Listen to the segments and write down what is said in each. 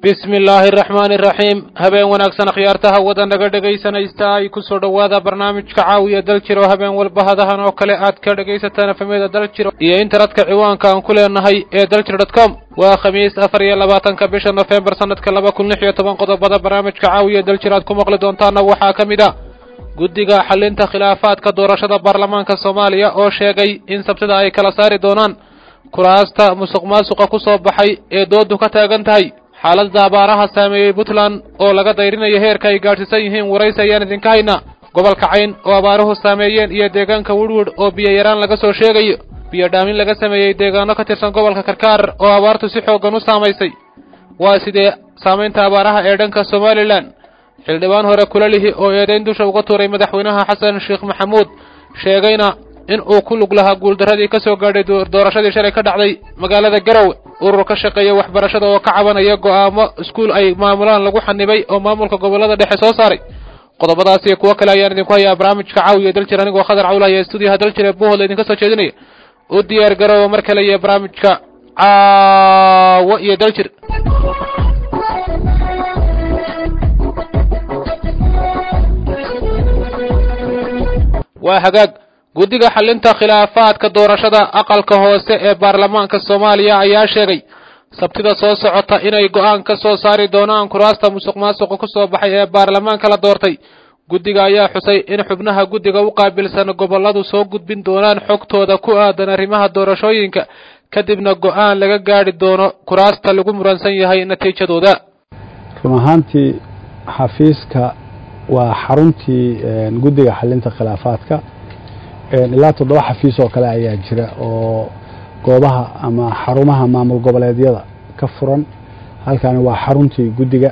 bismi illaahi araxmaani iraxiim habeen wanaagsan akhyaartaha wada naga dhegaysanaysta ay ku soo dhowaada barnaamijka caawiya dal jiro habeen walba hadahan oo kale aad ka dhegaysataan efemyada dal jiro iyo internetka ciwaanka aan ku leenahay ee daljiro dot com waa khamiis afar iyo labaatanka bisha nofembar sanadka laba kun lix iyo toban qodobada barnaamijka caawiya daljir aad ku maqli doontaana waxaa ka mid a guddiga xalinta khilaafaadka doorashada baarlamaanka soomaaliya oo sheegay in sabtida ay kala saari doonaan kuraasta musuq maasuqa ku soo baxay ee doodu ka taagan tahay xaaladda abaaraha saameeyey puntland oo laga dayrinayo heerka ay gaadhsiisan yihiin waraysi ayaan idinka haynaa gobolka cayn oo abaaruhu saameeyeen iyo deegaanka wirwid oo biyo yaraan laga soo sheegayo biyo dhaamin laga sameeyey deegaano ka tirsan gobolka karkaar oo abaartu si xooggan u saamaysay waa sidee saamaynta abaaraha ee dhanka somalilan xildhibaan hore kulalihi oo eedayn dusha uga tuuray madaxweynaha xasan sheekh maxamuud sheegayna in uu ku lug lahaa guuldarradii ka soo gaadhay doorashadii shalay ka dhacday magaalada garowe urur ka shaqeeya waxbarashada oo ka cabanaya go'aamo iskuul ay maamulaan lagu xanibay oo maamulka gobollada dhexe soo saaray qodobadaas iyo kuwo kale ayaan idinku hayaa barnaamijka caawiya daljir anigoo khadar cawlahaya stuudiyaha daljir ee buuhoodla idinka soo jeedinaya u diyaar garoowa mar kale iyo barnaamijka caawo iyo daljir waa hagaag guddiga xalinta khilaafaadka doorashada aqalka hoose ee baarlamaanka soomaaliya ayaa sheegay sabtida soo socota inay go'aan ka soo saari doonaan kuraasta musuq maasuqa ku soo baxay ee baarlamaanka la doortay guddiga ayaa xusay in xubnaha guddiga u qaabilsan gobolladu soo gudbin doonaan xogtooda ku aadan arrimaha doorashooyinka kadibna go'aan laga gaadhi doono kuraasta lagu muransan yahay natiijadooda run ahaantii xafiiska waa xaruntii guddiga xalinta khilaafaadka ilaa toddoba xafiis oo kale ayaa jira oo goobaha ama xarumaha maamul goboleedyada ka furan halkani waa xaruntii guddiga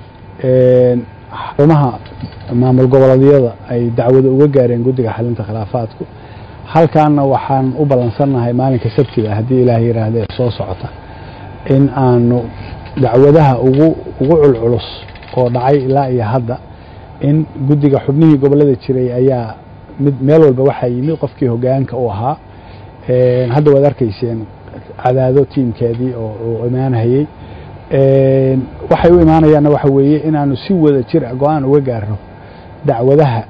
xarumaha maamul goboleedyada ay dacwada uga gaareen guddiga xalinta khilaafaadku halkaana waxaan u ballansannahay maalinka sabtida haddii ilaah yidhaahda ee soo socota in aanu dacwadaha ugu ugu culculus oo dhacay ilaa iyo hadda in guddiga xubnihii gobollada jiray ayaa mid meel walba waxaa yimid qofkii hogaanka u ahaa hadda waad arkayseen cadaado tiimkeedii oo imaanhayey waxay u imaanayaanna waxa weeye inaanu si wada jir a go-aan uga gaarno dacwadaha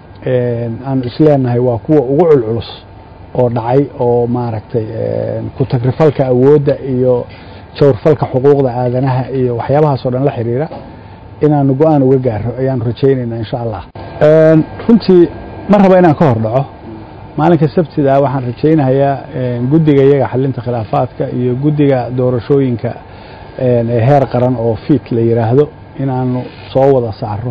aanu isleenahay waa kuwa ugu culculus oo dhacay oo maaragtay ku tagrifalka awoodda iyo jawrfalka xuquuqda aadanaha iyo waxyaabahaasoo dhan la xiriira inaanu go-aan uga gaarno ayaanu rajaynaynaa insha allah runtii ma raba inaan ka hor dhaco maalinka sabtida waxaan rajaynayaa guddiga iyaga xalinta khilaafaadka iyo guddiga doorashooyinka heer qaran oo fiit la yidhaahdo inaanu soo wada saaro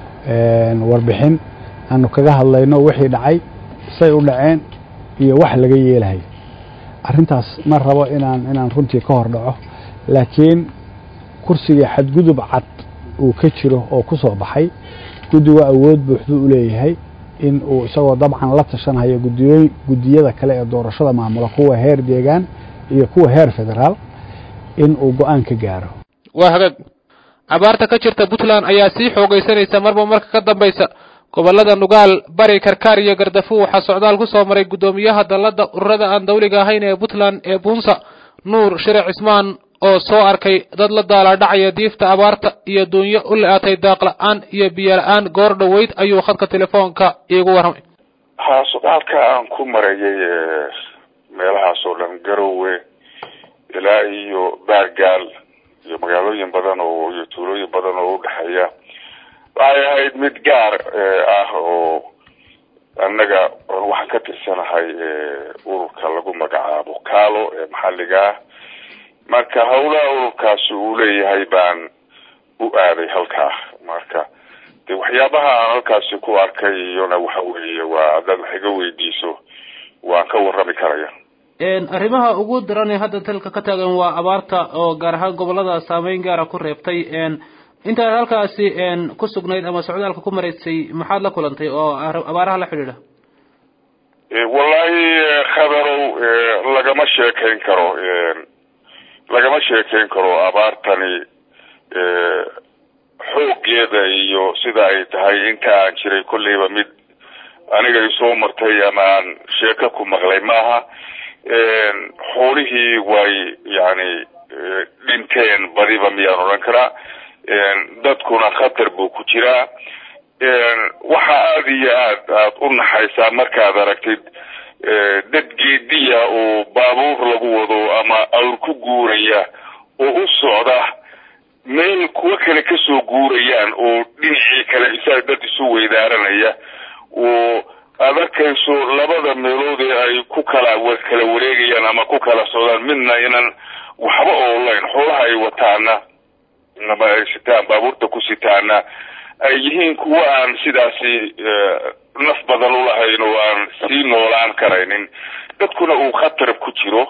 warbixin aanu kaga hadlayno wixii dhacay say u dhaceen iyo wax laga yeelahay arrintaas ma rabo inaan inaan runtii ka hor dhaco laakiin kursigii xadgudub cad uu ka jiro oo ku soo baxay guddigu awood buuxduu u leeyahay in uu isagoo dabcan la tashanhayo gudiyo guddiyada kale ee doorashada maamula kuwa heer deegaan iyo kuwa heer federaal in uu go-aan ka gaaro waa hagaag abaarta ka jirta puntland ayaa sii xoogaysanaysa marba marka ka dambaysa gobollada nugaal bari karkaar iyo gardafu waxaa socdaal ku soo maray guddoomiyaha dalladda ururada aan dawliga ahayn ee puntland ee buunsa nuur shire cismaan oo soo arkay dad la daalaadhacaya diifta abaarta iyo duunyo u le-aatay daaqla-aan iyo biyo la-aan goor dhoweyd ayuu khadka telefoonka iigu warramay haa socdaalka aan ku marayay meelahaas oo dhan garowe ilaa iyo baargaal iyo magaalooyin badan oo iyo tuulooyin badan oo udhexeeya waxay ahayd mid gaar ah oo annaga waxaan ka tirsanahay ururka lagu magacaabo kaalo ee maxalliga ah marka hawlaha ururkaasi uu leeyahay baan u aaday halkaa marka de waxyaabaha aan halkaasi ku arkay iyona waxa weeye waa haddaad wax iga weydiiso waan ka warrami karaya arrimaha ugu daran ee hadda dalka ka taagan waa abaarta oo gaar ahaan gobollada saameyn gaara ku reebtay intaad halkaasi ku sugnayd ama socdaalka ku maraysay maxaad la kulantay oo abaaraha la xidhiidha wallahi khabarow lagama sheekayn karo lagama sheekayn karo abaartani xooggeeda iyo sida ay tahay inta aan jiray kolleyba mid aniga isoo martay ama aan sheeko ku maqlay maaha xoolihii way yani dhinteen badiba miyaan odhan karaa dadkuna khatar buu ku jiraa waxa aada iyo aad aad u naxaysaa markaad aragtid dad geediya oo baabuur lagu wado ama awr ku guuraya oo u socda meel kuwa kale kasoo guurayaan oo dhinacii kale isaa dad isu weydaaranaya oo aad arkayso labada meelood ee ay ku kala kala wareegayaan ama ku kala socdaan midna inan waxba oolayn xoolaha ay wataana ama ay sitaan baabuurta ku sitaana ay yihiin kuwa aan sidaasi naf badan ulahayn oo aan sii noolaan karaynin dadkuna uu khatar ku jiro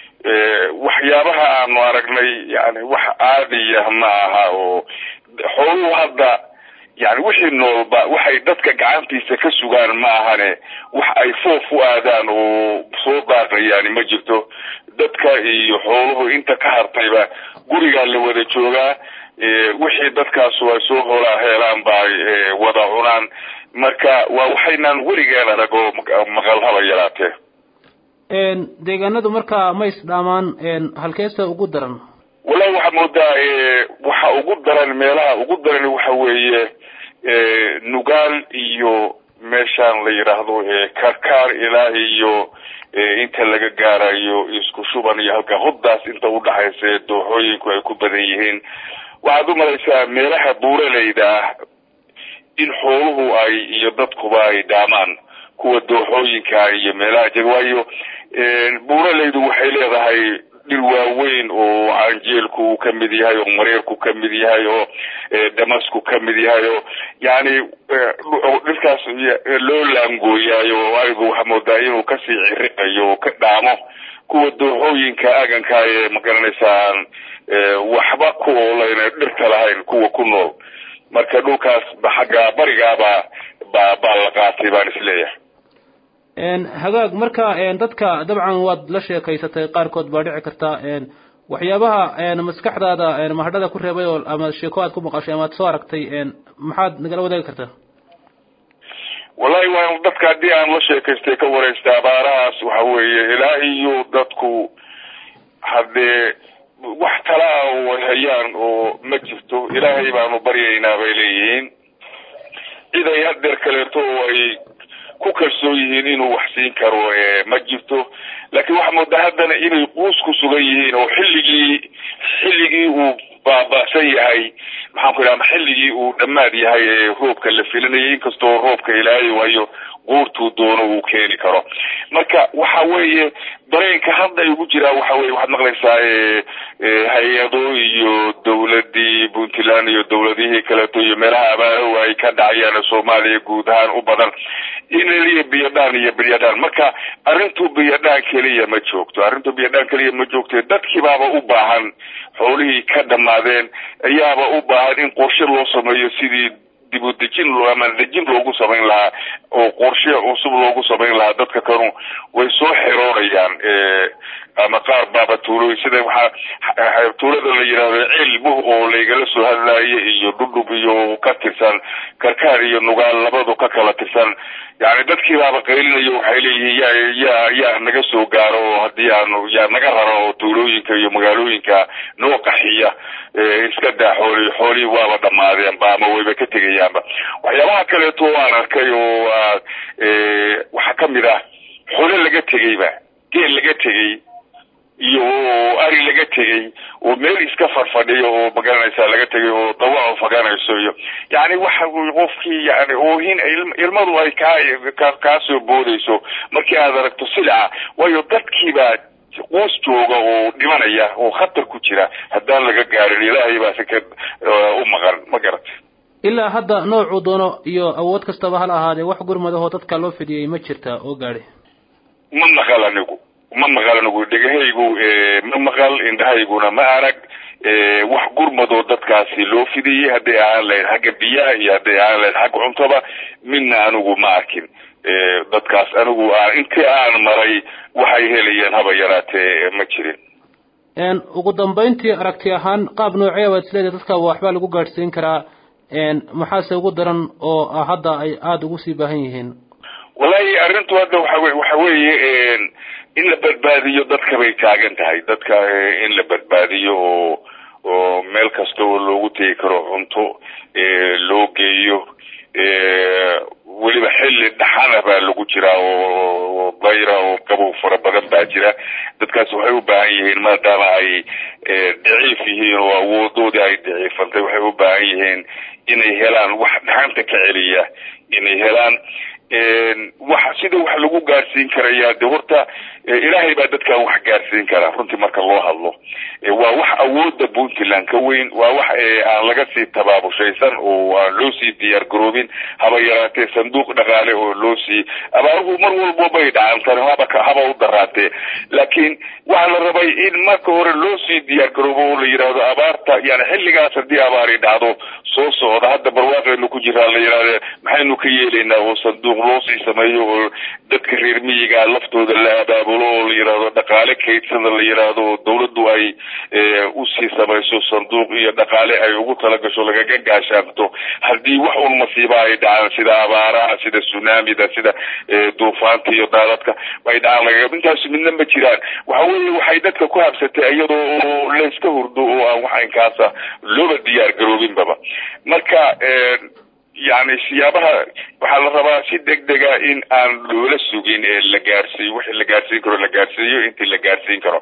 waxyaabaha aanu aragnay yani wax caadiya ma aha oo xooluhu hadda yani wixii noolba waxay dadka gacantiisa ka sugaan ma ahane wax ay foof u aadaan oo soo daaqayaani ma jirto dadka iyo xooluhu inta ka hartayba gurigaa la wada joogaa wixii dadkaasu ay soo holaa heelaan ba ay wada cunaan marka waa waxaynaan weligeen arag oo maqal haba yaraatee deegaanadu markaa ma isdhaamaan halkeesta ugu daran wallahi waxaa moodaa waxa ugu daran meelaha ugu daran waxa weeye nugaal iyo meeshaan la yidhaahdo karkaar ilaa iyo inta laga gaarayo isku shuban iyo halka hoddaas inta udhaxaysa ee dooxooyinku ay ku badan yihiin waxaad u malaysaa meelaha buuraleyda ah in xooluhu ay iyo dadkuba ay dhaamaan kuwa dooxooyinka iyo meelaha jeg waayo buuraleydu waxay leedahay dhir waaweyn oo canjeelku uu ka mid yahay oo mareerku ka mid yahay oo damasku ka mid yahay oo yani dhirkaas loo laangooyaayo arigu waxaa moodaa inuu kasii ciriqayo oo ka dhaamo kuwa dooxooyinka aganka ee magaranaysaa waxba ku oolayna dhirta lahayn kuwa ku nool marka dhulkaas xagga barigaaba ba baa la qaatay baan isleeyahay hagaag marka dadka dabcan waad la sheekaysatay qaarkood baa dhici karta waxyaabaha maskaxdaada mahadhada ku reebay oo ama sheeko aad ku maqashay ama ad soo aragtay maxaad nagala wadaagi kartaa wallahi waa dadka haddii aan la sheekaystay ka waraysta abaarahaas waxa weeye ilaa iyo dadku haddee wax tala ah oo ay hayaan oo ma jirto ilaahay baanu baryaynaa bay leeyihiin cid ay hadeer kaleeto oo ay ku kalsoon yihiin inuu wax siin karo ma jirto laakiin waxaa moodaa haddana inay quus ku sugan yihiin oo xilligii xilligii uu baaba'san yahay maxaan ku idhaha xilligii uu dhammaad yahay ee roobka la filinayay inkastoo roobka ilaahay waayo guurtuu doono uu keeni karo marka waxa weeye dareenka hadda igu jiraa waxa weye waxaad maqlaysaa hay-ado iyo dawladii puntland iyo dawladihii kaleeto iyo meelaha abaarahu ay ka dhacayaan soomaaliya guud ahaan u badan inaliya biyadhaan iyo bilyadhaan marka arrintu biyadhaan keliya ma joogto arrintu biyadhaan keliya ma joogto dadkiibaaba u baahan xoolihii ka dhammaadeen ayaaba u baahan in qorshe loo sameeyo sidii dib u dejin ama dejin loogu samayn lahaa oo qorshe cusub loogu samayn lahaa dadka kanu way soo xeroonayaan ama qaar baaba tuulooyin sida waxaa tuulada la yidhahdo cilmuh oo laygala soo hadlaayo iyo dhudhub iyo ka tirsan karkaar iyo nugaal labadu ka kala tirsan yani dadkii baaba qaylinayo waxay leeyihiin ya yaa yaa naga soo gaaro oo haddii aanu yaa naga raro oo tuulooyinka iyo magaalooyinka noo qaxiya iska daa xooli xoolihii waaba dhammaadeenba ama wayba ka tegayaanba waxyaabaha kaleeto aan arkay oo waxaa kamid ah xoole laga tegeyba geel laga tegey iyo ari laga tegey oo meel iska farfadhiyo oo magaranaysa laga tegay oo dawaco faganayso iyo yani waxa qofkii yani oohin ilmadu ay kaa kaa soo boodayso markii aad aragto silica waayo dadkiibaa quus jooga oo dhimanaya oo khatar ku jira haddaan laga gaarin ilaahay baa si ka u maqan ma garat ilaa hadda noocuu doono iyo awood kastaba hala ahaadee wax gurmadahoo dadka loo fidiyey ma jirta oo gaadhi ma maqal anigu ma maqal anigu dhegahaygu ma maqal indhahayguna ma arag wax gurmadoo dadkaasi loo fidiyey hadday ahaan lahayd xagga biyaha iyo hadday ahaan lahayd xagga cuntaba midna anigu ma arkin dadkaas anigu intii aan maray waxay helayeen haba yaraatee ma jirin ugu dambayntii aragti ahaan qaab noocee baad isleedahay dadka waxbaa lagu gaadhsiin karaa maxaase ugu daran oo hadda ay aada ugu sii baahan yihiin wallahi arrintu hadda waxa we waxa weeye in la badbaadiyo dadka bay taagan tahay dadka in la badbaadiyo oo oo meel kasta oo loogu tegi karo cunto loo geeyo weliba xilli dhaxana baa lagu jiraa oo bayra oo qabow fara badan baa jira dadkaas waxay u baahan yihiin maadaama ay daciif yihiin oo awoodoodii ay daciifantay waxay u baahan yihiin inay helaan wax dhaxanta ka celiya inay helaan wax sida wax lagu gaarsiin karaya de horta ilaahay baa dadkan wax gaarsiin karaa runtii marka loo hadlo waa wax awooda puntland ka weyn waa wax aan laga sii tabaabushaysan oo aan loo sii diyaar garoobin haba yaraatee sanduuq dhaqaale oo loo sii abaaruhu mar walbo bay dhacantan haba haba u daraatee laakiin waxaa la rabay in marka hore loo sii diyaar garoobo oo la yidhaahdo abaarta yani xilligaas haddii abaari dhacdo soo socda hadda barwaaqeenu ku jiraa la yidhahde maxaynu ka yeelaynaa oo sanduuq loo sii sameeyo oo dadka reer miyiga laftooda la abaabulo oo la yidhaahdo dhaqaale kaydsada la yidhaahdo oo dawladdu ay usii samayso sanduuq iyo dhaqaale ay ugu talagasho lagaga gaashaanto haddii wax un masiiba ay dhacaan sida abaaraha sida tsunamida sida duufaanta iyo daadadka ay dhacaan lagaga intaas midna ma jiraan waxa weeye waxay dadka ku habsatay iyadoo oo layska hurdo oo aan wax inkaasa looba diyaar garoobinbaba marka yani siyaabaha waxaa la rabaa si degdega in aan loola sugin la gaarsiiyo wixii la gaarsiin karo la gaarsiiyo intii la gaarsiin karo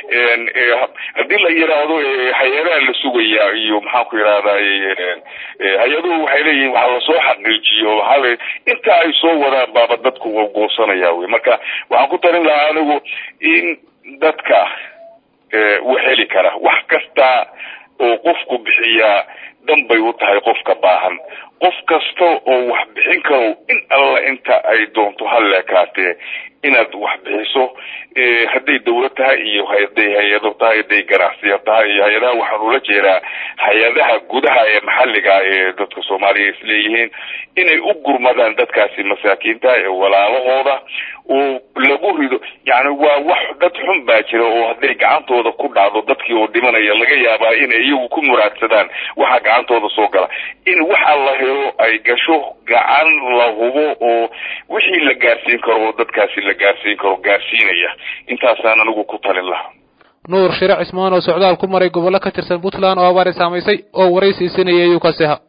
haddii la yidhaahdo hay-adaha la sugaya iyo maxaan ku yidhahday hay-aduhu waxay leeyihin waxa lasoo xaqiijiyo waaa inta ay soo wadaan baaba dadku goosanaya wey marka waxaan ku talin lahaa anigu in dadka uu heli kara wax kasta oo qofku bixiyaa dan bay u tahay qofka baahan qof kasta oo wax bixin karo in alla inta ay doonto halleekaatee inaad wax bixiso hadday dawlad tahay iyo hadday hay-ado tahay hadday ganacsiya tahay iyo hay-adaha waxaan ula jeedaa hay-adaha gudaha ee maxalliga ee dadka soomaaliya isleeyihiin inay u gurmadaan dadkaasi masaakiinta ee walaalahooda oo lagu rido yani waa wax dad xun baa jira oo hadday gacantooda ku dhacdo dadkii oo dhimanaya laga yaabaa inay iyagu ku muraadsadaan waxa gacantooda soo gala in waxa la helo ay gasho gacan la hubo oo wixii la gaarsiin karo oo dadkaasi la gaarsiin karo gaarsiinaya intaasaan anigu ku talin lahaa nuur shire cismaan oo socdaal ku maray gobollo ka tirsan puntland oo abaari saamaysay oo waraysiisanayay ayuu kaasi ahaa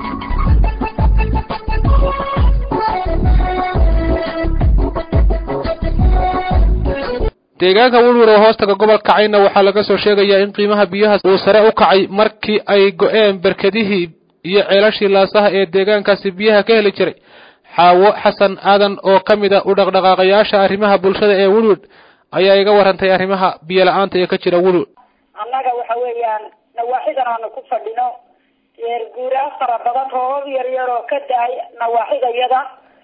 deegaanka welwer oo hoostaga gobolka cayna waxaa laga soo sheegayaa in qiimaha biyaha uu sare u kacay markii ay go-een berkedihii iyo ceelashii laasaha ee deegaankaasi biyaha ka heli jiray xaawo xasan aadan oo ka mid a u dhaqdhaqaaqayaasha arrimaha bulshada ee welwed ayaa iga warantay arrimaha biyo la-aanta ee ka jira welwed annaga waxa weeyaan nawaaxidan aanu ku fadhino reer guuraa fara badan roobab yar yar oo ka da-ay nawaaxidayada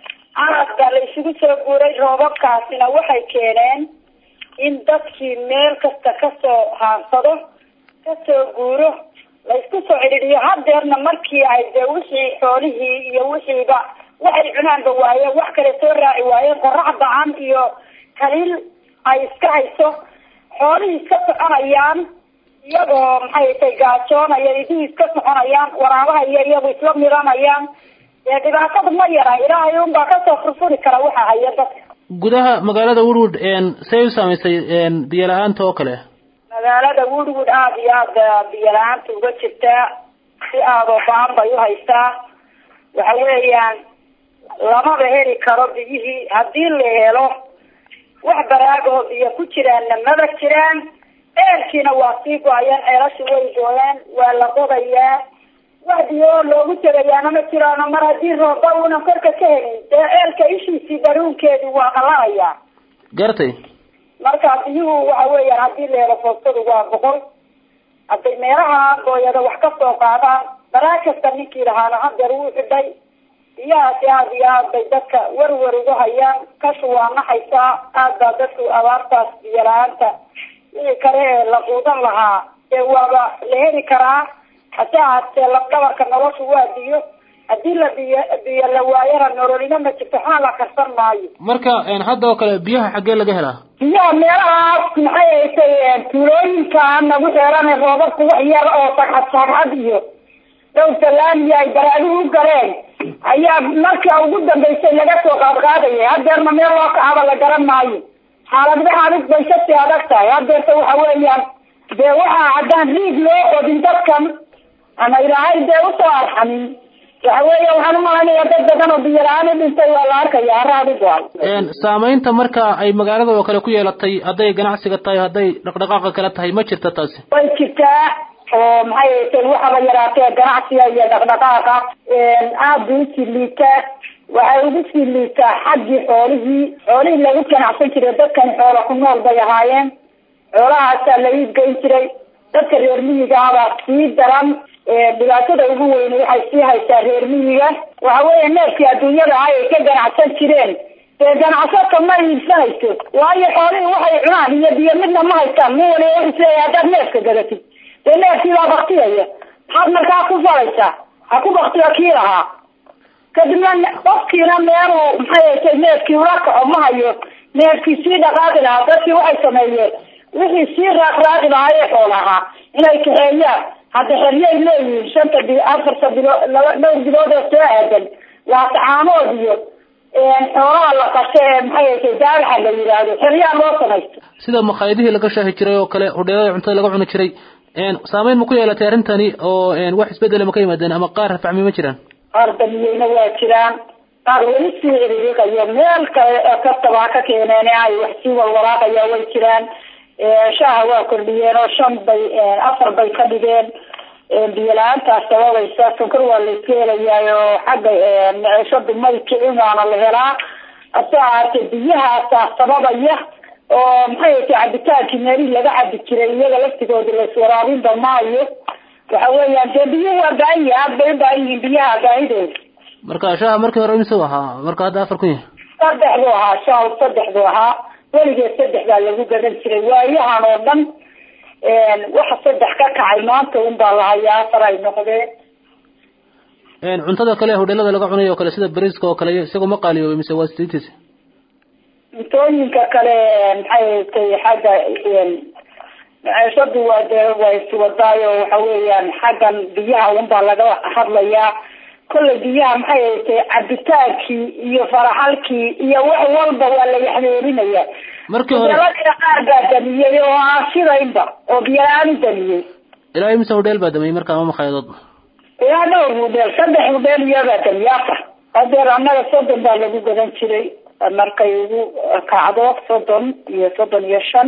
aad baa la isugu soo guuray roobabkaasina waxay keeneen in dadkii meel kasta kasoo haansado kasoo guuro la isku soo cidhiidhiyo hadeerna markii ay dee wixii xoolihii iyo wixiiba waxay cunaanba waayeen wax kale soo raaci waayeen qorax dacan iyo kaliil ay iska hayso xoolihii iska soconayaan iyagoo maxay tay gaajoonaya iduu iska soconayaan waraabaha iyo iyagu isla midanayaan dee dhibaatada ma yara ilaahay unbaa kasoo furfuri kara waxa haya dadka gudaha magaalada woodwood say u saamaysay biyo la-aanta oo kale magaalada woodwood aada iyo aada biyo la-aanta uga jirtaa si aadoo baan bay uhaystaa waxa weeyaan lamaba heli karo biyihii haddii la helo wax baraagoo biyo ku jiraanna maba jiraan ceelkiina waa sii go-ayaan ceelashi way gooyeen waa la qodayaa wax biyo oo loogu tegayaana ma jiraano mar haddii rooba uunan korka ka helin dee ceelka ishiisii baruunkeedu waa qalanayaa gartay marka biyuhu waxa weeyaan haddii la helo foostadu waa boqol hadday meelaha gooyada wax ka soo qaadaan baraag kasta ninkii lahaana hadeer wuu xidhay biyahaasi aada iyo aad bay dadka werwer ugu hayaan kashu waa naxaysaa aad baa dadku abaartaas biyo la-aanta wixii kale ee la quudan lahaa dee waaba la heli karaa hase ahaatee lafdhabarka noloshu waa biyo haddii la biyo biyo la waayana nololina ma jirto waxna la karsan maayo marka hadda oo kale biyaha xaggee laga helaa biyaha meelahaas maxay haysay tuulooyinka nagu xeeran roobabku wax yar oo sagxad sagxad iyo dhow salaamiya ay baraaduhu u galeen ayaa marka ugu dambaysay laga soo qaadqaadaya hadeerna meel loo kacaba la garan maayo xaaladba xaalid bay kasii adag tahay hadeerta waxa weeyaan dee waxaa haddaan riig loo qodin dadkan ama ilaahay dee usoo arxamin waxa weeya waxaan umalaynaya dad badan oo biyo la-aan u dhintay waa la arkaya haraad u go-an saamaynta marka ay magaalada oo kale ku yeelatay hadday ganacsiga tahay hadday dhaqdhaqaaqa kale tahay ma jirta taasi way jirtaa oo maxay tay waxaba yaraatee ganacsiga iyo dhaqdhaqaaqa aad bay usii liitaa waxay ugu sii liitaa xaggii xoolihii xoolihii lagu ganacsan jiray dadkani xoola ku nool bay ahaayeen xoolahaasaa la iibgeyn jiray dadka reer miyiga abaa sii daran dhibaatada ugu weyne waxay sii haysaa reer miyiga waxa weeye neefkii adduunyada ah ay ka ganacsan jireen dee ganacsato ma iibsanayso waayo xoolihii waxay cunaan iyo biyo midna ma haystaan min waliba wuxuu isleeyahay haddaad neefka gadatid dee neefkii baa baktiyaya maxaad markaa ku falaysaa ha ku baktiyo kii lahaa kadibna qofkiina meeluu maxay tay neefkii ula kaco ma hayo neefkii sii dhaqaaqi lahaa dadkii waxay sameeyeen wixii sii raaqraaqi lahaa ee xoolahaa inay kaxeeyaan hadda xeryay leeyihiin shanta bi afarta bilo laba dhowr bilood oo soo aadan waa tacaanood iyo xoolaha la qasho ee maxay tay daagaxa la yidhaahdo xeryaa loo samaysto sida makhaayadihii laga shaahi jiray oo kale hodheelada cuntada laga cuni jiray saameyn ma ku yeelatay arrintani oo wax isbedela ma ka yimaadeen ama qaar rafacmi ma jiraan qaar damiyeyna waa jiraan qaar weli sii ciriiriqayo meel kale kastaba ha ka keeneen ay wax sii walwalaaqaya way jiraan shaaha waa kordhiyeen oo shan bay afar bay ka dhigeen biyo la-aantaas sababaysa sonkor waa la iska helayaa oo xagga neceshadu may kicin waana la helaa hase ahaatee biyahaasaa sababaya oo maxay tay cabitaankii meelihii laga cabi jiray iyaga laftigooda laiswaraabinba maayo waxa weeyaan dee biyuhu waa baahan yihin aad bay u baahan yihiin biyaha baahidooda marka shaaha markii hore imise ahaa marka hadda afar kun yahay saddex buu ahaa shaahu saddex buu ahaa weligeed saddex baa lagu gadan jiray waayahan oo dhan waxa saddex ka kacay maanta un baa lahayaa afar ay noqdeen cuntada kale hodheelada laga cunayo oo kale sida bariiska oo kale isagoo ma qaaliyoobay mise waa sidiintiisa cuntooyinka kale maxay tay xagga maciishadu waa dee waa iswadaayo waxa weeyaan xaggan biyaha unbaa laga hadlayaa kollay biyaha maxay tay cabitaankii iyo faraxalkii iyo wax walba waa la yaxmeerinaya markii hore hoteeladina qaar baa damiyey oo aan sidaynba oo biyo la-aan u damiyey ilaa imise hodheel baa damiyey marka ama makhayadood ilaa dhowr hudheel saddex hudheel iyobaa damiyey afar hadeer annaga soddon baa lagu gadan jiray markay ugu kacdo soddon iyo soddon iyo shan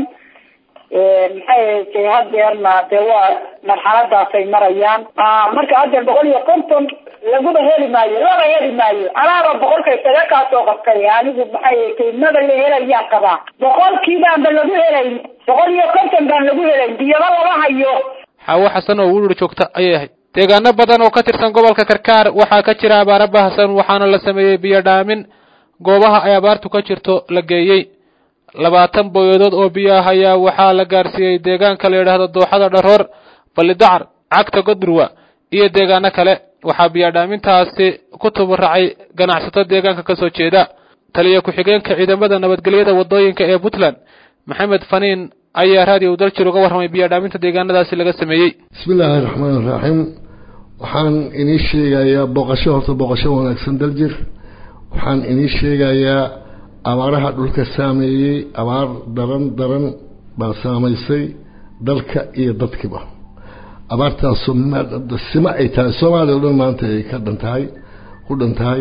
maxay tay hadeerna dee waa marxaladaasay marayaan marka hadeer boqol iyo konton laguba heli maayo laba heli maayo anaaba boqolka isaga kaasoo qabtay anigu maxay tay maba la helayaan qabaa boqolkii baanba lagu helayn boqol iyo konton baan lagu helayn biyaba lama hayo xaawo xasan oo wurir joogta ayay ahayd deegaano badan oo ka tirsan gobolka karkaar waxaa ka jira abaaro baahsan waxaana la sameeyey biyo dhaamin goobaha ay abaartu ka jirto la geeyey labaatan booyadood oo biyo ah ayaa waxaa la gaarsiiyey deegaanka la yidhaahdo dooxada dharoor ballidacar cagta godurwa iyo deegaano kale waxaa biyodhaamintaasi ku tuburacay ganacsato deegaanka ka soo jeeda taliya ku-xigeenka ciidamada nabadgelyada waddooyinka ee puntland maxamed faniin ayaa raadiyo daljir uga warramay biyodhaaminta deegaanadaasi laga sameeyey bismi illaahi raxmaan iraxiim waxaan inii sheegayaa booqasho horta booqasho wanaagsan daljir waxaan inii sheegayaa abaaraha dhulka saameeyey abaar daran daran baa saamaysay dalka iyo dadkiiba abaartaasoo sima ay tahay soomaaliya o dhan maanta ay ka dhan tahay ku dhan tahay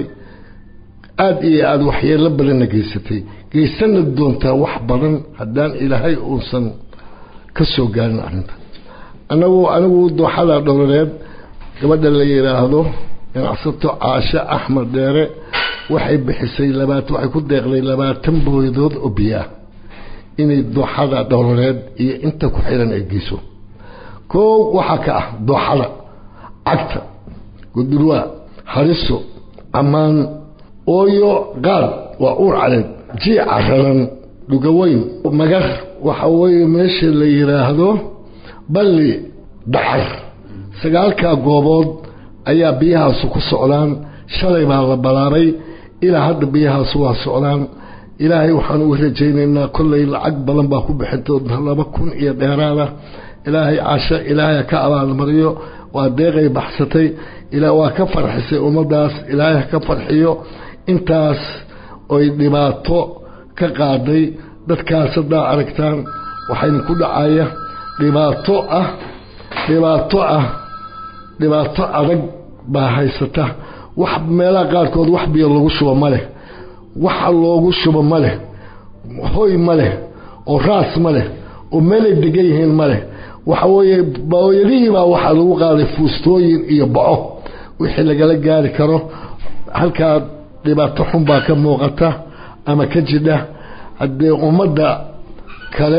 aada iyo aada waxyeelo badanna geysatay geysana doontaa wax badan haddaan ilaahay uusan ka soo gaarin arrinta anagu anigu dooxada dhowraneed gabadha la yidhaahdo ganacsato caashe axmed dheere waxay bixisay labaat waxay ku deeqday labaatan booyadood oo biyo ah inay dooxada dhowraneed iyo inta ku xiran ay geyso koow waxaa ka ah dooxada cagta gudurwaa hariso ammaan ooyo qaad waa uur caleed jiica raran dhugaweyn magar waxa weeye meesha la yidhaahdo balli dacar sagaalkaa goobood ayaa biyahaasu ku socdaan shalay baa la balaabay ilaa hadda biyahaasu waa socdaan ilaahay waxaan uga rajaynaynaa kollay lacag badan baa ku bixin doonta laba kun iyo dheeraada ilaahay casho ilaahay ka abaalmariyo waa deeqay baxsatay waa ka farxisay ummaddaas ilaahay ka farxiyo intaas oy dhibaato ka qaaday dadkaas haddaa aragtaan waxayna ku dhacaya dhibaato ah dhibaato ah dhibaato adag baa haysata wax meelaha qaarkood wax biyo lagu shubo ma leh waxa loogu shubo ma leh hoy ma leh oo raas ma leh oo meelay degan yihiin ma leh waxa weeye booyadihii baa waxaa lagu qaaday fuustooyin iyo baco wixii lagala gaari karo halkaa dhibaato xun baa ka muuqata ama ka jidha haddee ummadda kale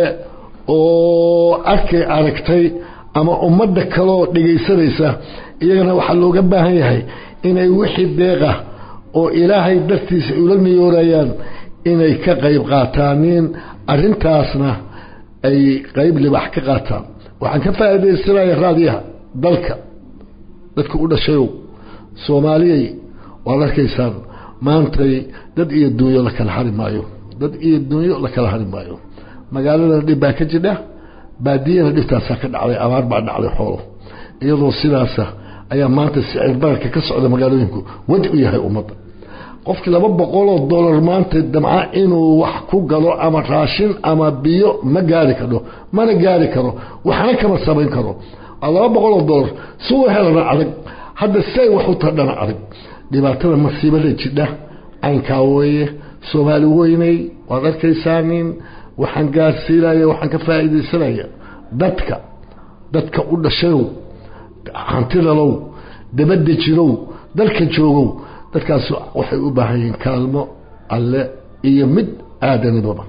oo arkay aragtay ama ummadda kaleoo dhegaysanaysa iyagana waxaa looga baahan yahay inay wixii deeqa oo ilaahay dartiisa ula niyoorayaan inay ka qayb qaataaniin arrintaasna ay qayb libax ka qaataan waxaan ka faa'iidaysanaya raadiyaha dalka dadka u dhashayow soomaaliyay waad arkaysaan maantay dad iyo dunyo la kala hari maayo dad iyo dunyo la kala hari maayo magaaladana dhib baa ka jidha baadiyana dhibtaasaa ka dhacday abaar baa dhacday xoolo iyadoo sidaasa ayaa maanta sicir bararka ka socda magaalooyinku wadi u yahay ummadda qofkii laba boqoloo dollar maanta damca inuu wax ku galo ama raashin ama biyo ma gaari karo mana gaari karo waxna kama samayn karo laba boqoloo dollar si u helana adag hadda say wax u tadhana adag dhibaatada masiibada jidha caynkaa weeye soomaali weynay waad arkaysaanin waxaan gaarsiinaya waxaan ka faa'iidaysanaya dadka dadka u dhashayow hantidalow dabadda jirow dalka joogow dadkaas waxay u baahan yihiin kaalmo alle iyo mid aadanibaba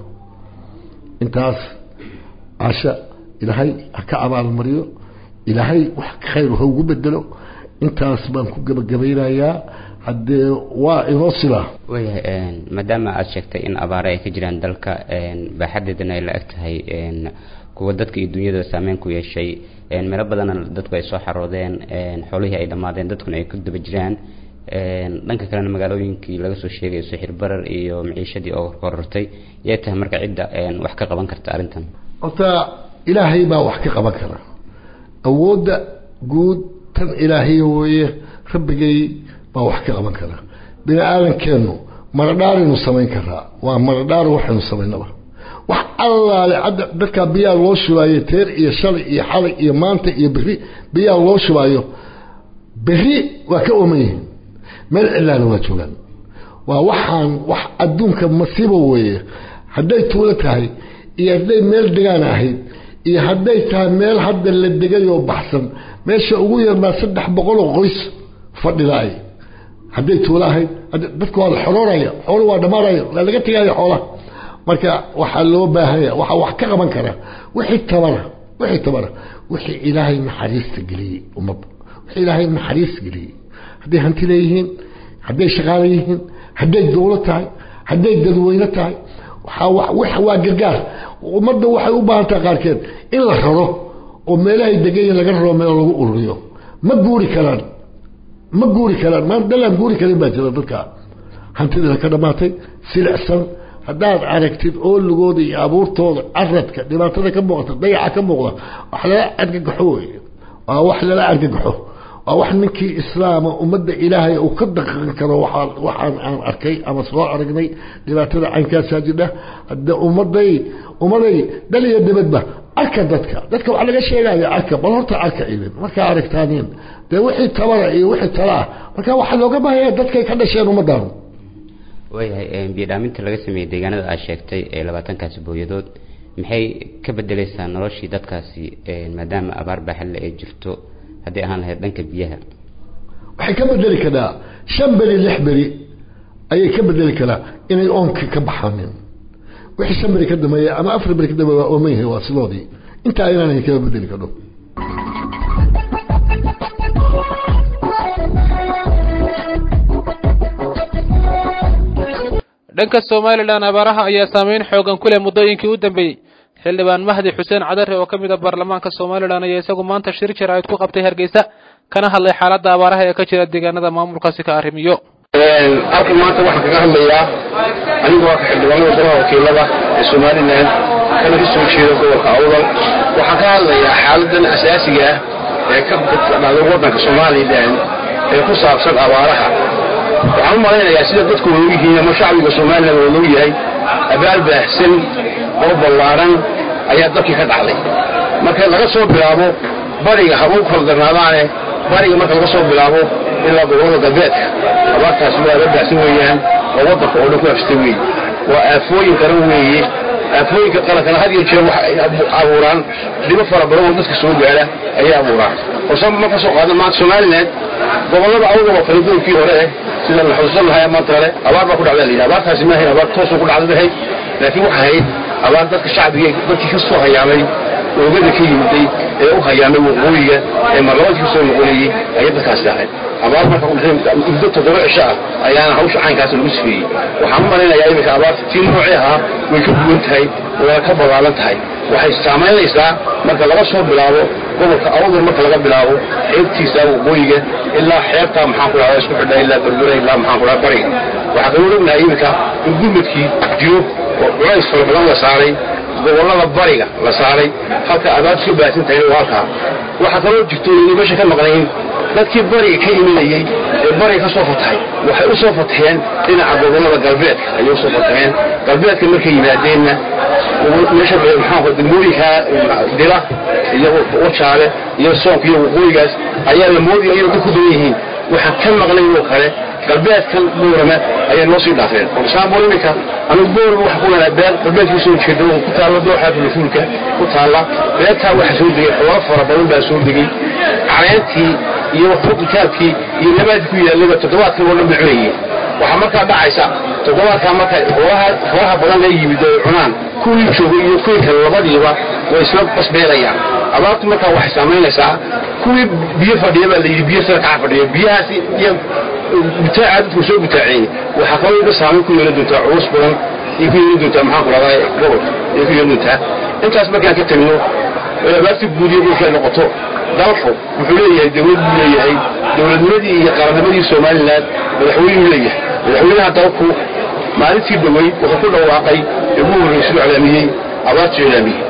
intaas casha ilaahay ha ka abaalmariyo ilaahay wax khayr ha ugu bedelo intaas baan ku gebagabaynayaa haddee waa inoo silaa waayahay maadaama aada sheegtay in abaare ay ka jiraan dalka baaxadeedana ay la eg tahay kuwa dadka iyo dunyada saameyn ku yeeshay meelo badanna dadku ay soo xaroodeen xoolihii ay dhammaadeen dadkuna ay ku daba jiraan dhanka kalena magaalooyinkii laga soo sheegayo sixir barar iyo maciishadii oo korortay yay tahay marka cidda wax ka qaban karta arrintan horta ilaahay baa wax ka qaban kara awoodda guud tan ilaahay weeye rabbigay baa wax ka qaban kara bini aadankeennu maradhaaraynu samayn karaa waa maradhaar waxaynu samaynaba wax allaale cadda dadkaa biyaa loo shubaayo teer iyo shalay iyo xalay iyo maanta iyo berri biyaa loo shubaayo berri waa ka ooman yihiin meel cilaana waa joogaan waa waxaan wax adduunka masiibo weeye hadday tuulo tahay iyo hadday meel degaan ahayd iyo hadday tahay meel hadda la degayoo baxsan meesha ugu yarnaa saddex boqoloo qoys fadhidaay hadday tuulo ahayd dadka waa la xorooraya xoolo waa dhammaanaya waa laga tegaayo xoolaha marka waxaa loo baahanya waxaa wax ka qaban kara wixii tabara wixii tabara wixii ilaahay naxariista geliyey ummadda wixii ilaahay naxariista geliyey hadday hanti leeyihiin hadday shaqaale yihiin hadday dowlo tahay hadday dadweyne tahay waxaa waa gargaar ummadda waxay u baahan tahay qaarkeed in la raro oo meelahay degayin laga raro meel lagu ururiyo ma guuri karaan ma guuri karaan maa dalaan guuri karin baa jira dadka hantidana ka dhammaatay silicsan haddaad aragtid ooligooda iyo abuurtooda caradka dhibaatada ka muuqata dayaca ka muuqda wax lala argagaxo wey waa wax lala argagaxo waa wax ninkii islaama ummadda ilaahay uu ka daqan karo waxaan aan arkay ama soo aragnay dhibaatada caynkaasaa jidha hadde ummaday ummaday dal iyo dibadba arka dadka dadka waxaa laga sheegaya arka bal horta arka idin markaa aragtaaniin dee wixii tabara iyo wixii tala ah marka waxaa looga baahaya dadkay ka dhasheen ummaddan waayahay biyodhaaminta laga sameeyey deegaanada aad sheegtay ee labaatankaasi booyadood maxay ka bedeleysaa noloshii dadkaasi maadaama abaar baaxadle ay jirto hadday ahaan lahayd dhanka biyaha waxay ka bedeli karaa shan beri lix beri ayay ka bedeli karaa inay oonka ka baxaanin wixii shan beri ka dambeeya ama afar beri ka dambeeya waa ooman yahay waa sidoodii intaa inaanay kaga bedeli kadho dhanka somalilan abaaraha ayaa saameyn xoogan ku leh muddooyinkii u dambeeyey xildhibaan mahdi xuseen cadare oo ka mid a baarlamaanka somalilan ayaa isagu maanta shir jaraa'id ku qabtay hargeysa kana hadlay xaaladda abaaraha ee ka jira deegaanada maamulkaasi ka arrimiyo halkan maanta waxaan kaga hadlayaa anigoo ah xildhibaanada golaha wakiilada ee somalilan kana ka soo jeeda gobolka awdal waxaan ka hadlayaa xaaladan asaasiga ah ee ka dhacday waddanka somalilan ee ku saabsan abaaraha waxaan u malaynayaa sida dadku loo yihiin ama shacbiga somalilan oo loo yahay abaal baahsan oo ballaaran ayaa dalkii ka dhacday marka laga soo bilaabo bariga habuu kala darnaadaane bariga marka laga soo bilaabo ilaa gobolada galbeedka abaartaasi waa la baahsan weeyaan oo waddanka oo dhan ku hafsta weeye waa aafooyin qaran weeye aafooyinka qarankana had iyo jeer waxay abuuraan dhibo fara badan oo dadka soo gaadha ayay abuuraan horsan ma ka soo qaada maanta somaliland gobollada awdal oo kale gobolkii hore eh sida la xusuusan lahaa maanta hore abaar baa ku dhacda la yidhi abaartaasi ma ahayn abaar toosoo ku dhacda ahayd laakiin waxay ahayd abaar dadka shacbiga dadkii ka soo hayaamay oogada ka yimiday ee u hayaamay waqooyiga ee marlabadkii kasoo noqonayey ayay dadkaasi ahayd abaar marka muddo toddoba cisho ah ayaana hawsha caynkaasi lagu sifeeyey waxaan u malaynayaa iminka abaarta tii noocii ahaa way ka duwan tahay wayna ka balaalan tahay waxay saamaynaysaa marka laga soo bilaabo gobolka awdal marka laga bilaabo xeebtiisa waqooyiga ilaa xeebtaa maxaan ku dhahda isku xidha ilaa berbera ilaa maxaan ku dhahda bariga waxaa kaloo ognahay iminka in gurmadkii jiro oo culays fara badan la saaray gobollada bariga la saaray halka abaartu ka baahsan tahay waa halkaa waxaa kaloo jirto inay meesha ka maqnayn dadkii bariga ka imanayey ee bariga ka soo fatahay waxay u soo fataheen dhinaca gobollada galbeedka ayay usoo fataheen galbeedka markay yimaadeenna meesha maxaa degmooyinka dila iyo wajaale iyo soonka iyo waqooyigaas ayaa la moodaya inay dad ku badan yihiin waxaan ka maqnayn oo kale galbeedkan boorama ayay noo sii dhaafeen for example iminka anigu boorama waxa ku lanaa beer galbeedkii soo jeeda oo ku taalla dooxa fulafuulka ku taalla beertaa waxa soo degay xoolo fara badan baa soo degay caleentii iyo kitaabkii iyo nabaadkii ku yaallaba toddobaadkan oo dhan bay cunayeen waxaa markaa dhacaysa toddobaadkaa marka xoolaha xoolaha badan la yimid oo cunaan kuwii joogay iyo kuwii kale labadiiba way isla basbeelayaan abaartu markaa waxay saamaynaysaa kuwii biyo fadhiya baa la yidhi biyo sare kaca fadhiya biyahaasi iyo butaaca dadku soo butaaceeyey waxaa kaloo iga saamayn ku yeelan doontaa culus badan iyo ku yeelan doontaa maxaan ku dhahdaa gobolka iyo ku yeelan doontaa intaas markaan ka tagno abaarta guudiya dhulkay noqoto dalku wuxuu leeyahay dawlad buu leeyahay dowladnimadii iyo qarannimadii somalilan madaxweynuu leeyahay madaxweynaha dalku maalintii dhoweyd wuxuu ku dhawaaqay ee ugu horraysu iclaamiyey abaartu iclaamiyey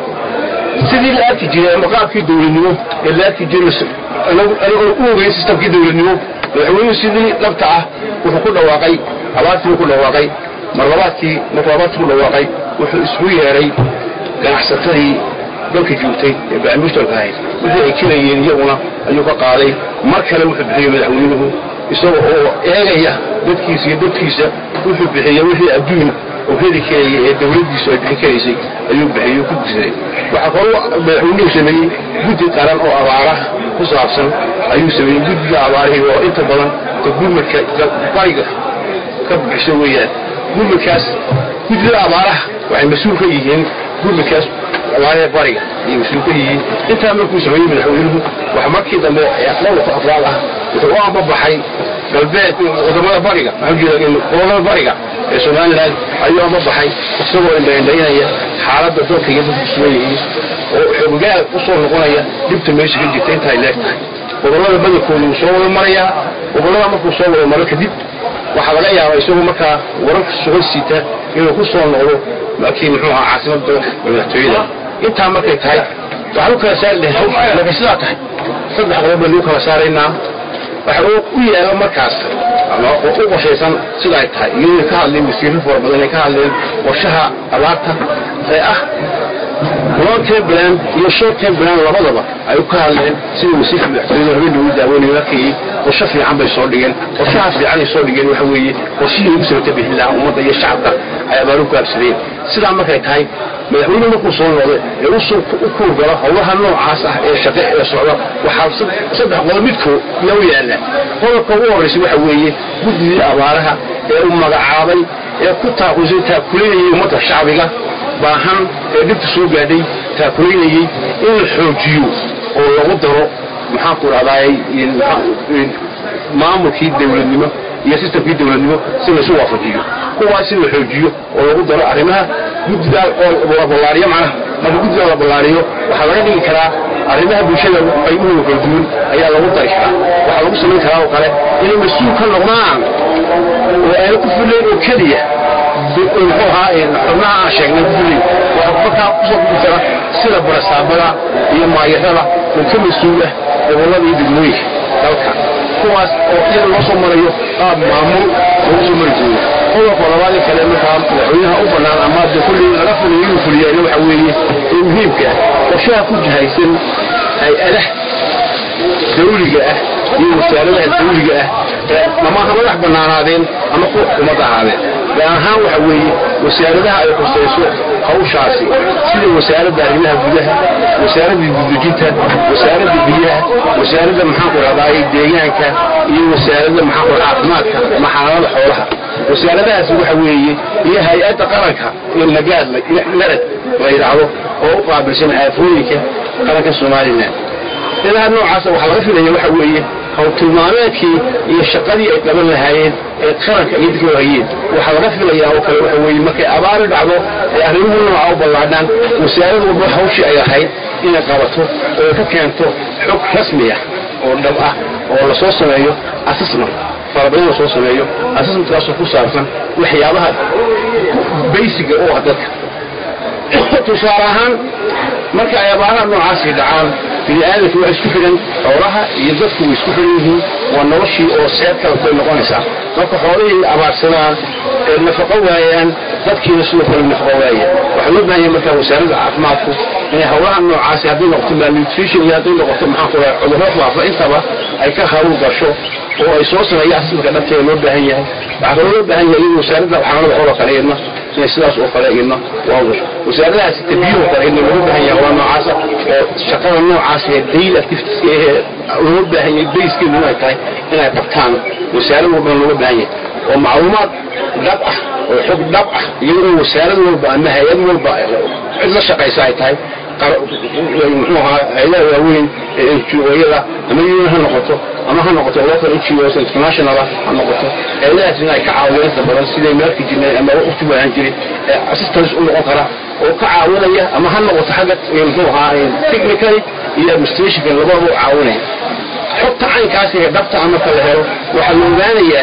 sidii la arki jiray ama qaabkii dowladnimo ee la arki jiray anigoo u ogeyn sistamkii dowladnimo madaxweynuhu sidii dhabta ah wuxuu ku dhawaaqay abaartii ku dhawaaqay mar labaadkii markuu abaartii ku dhawaaqay wuxuu isugu yeedhay ganacsatadii dalka joogtay ee bacmushtalka ahayd wixii ay kelayeen iyaguna ayuu ka qaaday mar kale wuxuu bixiyey madaxweynuhu isaga oo eegaya dadkiisa iyo dadkiisa wuxuu bixiyey wixii adduun oo heli karayay ee dawladdiisu ay bixin karaysay ayuu bixiyey ku gudsaday waxaa kaloo madaxweynuhu sameeyey guddi qaran oo abaaraha ku saabsan ayuu sameeyey guddiga abaarihii oo inta badan ka gurmadka bariga ka bixisa weeyaan gurmadkaas guddida abaaraha waxay mas-uul ka yihiin gurmadkaas abaarihee bariga ayay mas-uul ka yihiin intaa markuu sameeyey madaxweynuhu waxa markii dambe dhowrka afraad ah wuxuu u ambabaxay galbeed wadamada bariga gobolada bariga ee somalilan ayuu ambabaxay isagoo indhaindhaynaya xaaladda dalka iyo dadku sugan yihiin oo xoogaal u soo noqonaya dhibta meesha ka jirta intaay leeg tahay gobolada badankooda wuu soo wada marayaa gobolada markuu soo wada maro kadib waxaa laga yaabaa isagoo markaa wararka sugan siita inuu ku soo noqdo markii muxuu ahaa caasimada dalka madaxtooyada intaa markay tahay waxaan u kala saari lahay markay sidaa tahay saddex qodob baynu u kala saaraynaa waxa uu u yeelo markaas ama u qorshaysan sida ay tahay iyadoo ka hadleen wasiirro fara badan ay ka hadleen qorshaha abaarta ee ah long term plan iyo short term plan labadaba ay ka hadleen sida wasiirka madaxtooyada habeen lagu daawanayo markii qorshe fiican bay soo dhigeen qorshaha fiican ay soo dhigeen waxa weeye qorshihii ugu sabata bixin lahaa ummadda iyo shacabka ay abaaru ku habsadeen sidaa markay tahay madaxweynuhu markuu soo noqday ee u kuurgalo howlaha noocaas ah ee shaqe ee socda waxaa saddex qodob midkood yaa u yaalla qodobka ugu horraysa waxa weeye guddigii abaaraha ee uu magacaabay ee ku taaqusay taakulinayay ummadda shacbiga baahan ee dhibta soo gaadhay taakulaynayey in la xoojiyo oo lagu daro maxaanku dhahdaay maamulkii dowladnimo iyo sistamkii dowladnimo si laysu waafajiyo kuwaas in la xoojiyo oo lagu daro arrimaha guddigaa oo la ballaariyo macnaha marka guddigaa la ballaariyo waxaa laga dhigi karaa arrimaha bulshada qaybuhu kala duwan ayaa lagu dari karaa waxaa lagu samayn karaa oo kale inay mas-uul ka noqdaan oo aana ku fullayn oo keliya muxuu ahaa xubnaha aan sheegnay ku fullayn waxaa markaa kusoo gubi kara sida barasaabada iyo maayarada oo ka mas-uul ah gobollada iyo degmooyinka dalka kuwaas oo iyada loo soo marayo qaab maamul loogu soo mari doono qodobka labaadii kale markaa madaxweynaha u bannaan ama de kulli laga fuliyo inuu fuliyayna waxa weeye ee muhiimka ah qorshaha ku jahaysan hay-adah dawliga ah iyo wasaaradaha dawliga ah ama ha madax bannaanaadeen ama kuwa xukuumadda ahaadeen gaar ahaan waxa weeye wasaaradaha ay khusayso hawshaasi sida wasaaradda arrimaha gudaha wasaaradda gudujinta wasaaradda biyaha wasaaradda maxaan ku dhahdaay deegaanka iyo wasaaradda maxaan ku caafimaadka maxaanada xoolaha wasaaradahaasi waxa weeye iyo hay-adda qaranka ee nagaad narad la yidhaahdo oo u qaabilsan aafooyinka qaranka somalilan ilaha noocaasa waxaa laga filaya waxa weeye howltilmaameedkii iyo shaqadii ay qaban lahaayeen ee qaranka iyo dadka hayeen waxaa laga filayaa oo kale waxa weeye markay abaari dhacdo ee arrimuhu nooca u ballaadhaan wasaarad walba hawshii ay ahayd inay qabato oo ka keento xog rasmi ah oo dhab ah oo lasoo sameeyo assessment farabadan lasoo sameeyo assessmentkaasoo ku saabsan waxyaabaha baysiga u ah dadka tusaale ahaan marka ay abaaraha noocaasi dhacaan bini aadamku waa isku xidhan xoolaha iyo dadku way isku xidhan yihiin waa noloshii oo seed kale bay noqonaysaa marka xoolihii abaarsadaan ee nafaqo waayaan dadkiina sidoo kale nafaqo waayaan waxaa loo baahan yahay markaa wasaaradda caafimaadku inay howlaha noocaasi hadday noqoto malnutrition iyo hadday noqoto maxaan ku dhahay cudurro faafa intaba ay ka haruur gasho oo ay soo sameeyaan asmalka dhabteeda loo baahan yahay waxaa kaloo loo baahan yahay in wasaaradda xamalada xoolo kale idna inay sidaas oo kale idna waa gasho wasaaradahaasi tabiyo kale idna looga baahan yahay waa noocaasa oo shaqada noocaas ee daily activitieska ee looga baahan yahay bayskeedu inay tahay inay qabtaan wasaarad walbana looga baahan yahay oo macluumaad dhab ah oo xog dhab ah iyadoo wasaarad walba ama hay-ad walba cid la shaqaysa ay tahay muxuu ahaa hay-adaha waaweyn ee NGO-yada ama UN ha noqoto ama ha noqoto local NGOs international ha noqoto hay-adahaas in ay ka caawiyaan inta badan siday meelka jirnay ama waqti waahan jiray ee assistance u noqon kara oo ka caawinaya ama ha noqoto xagga muxuu ahaa technically iyo administrationka labadaba u caawinaya xogta caynkaasi ee dhabta ah marka la helo waxaa la ogaanayaa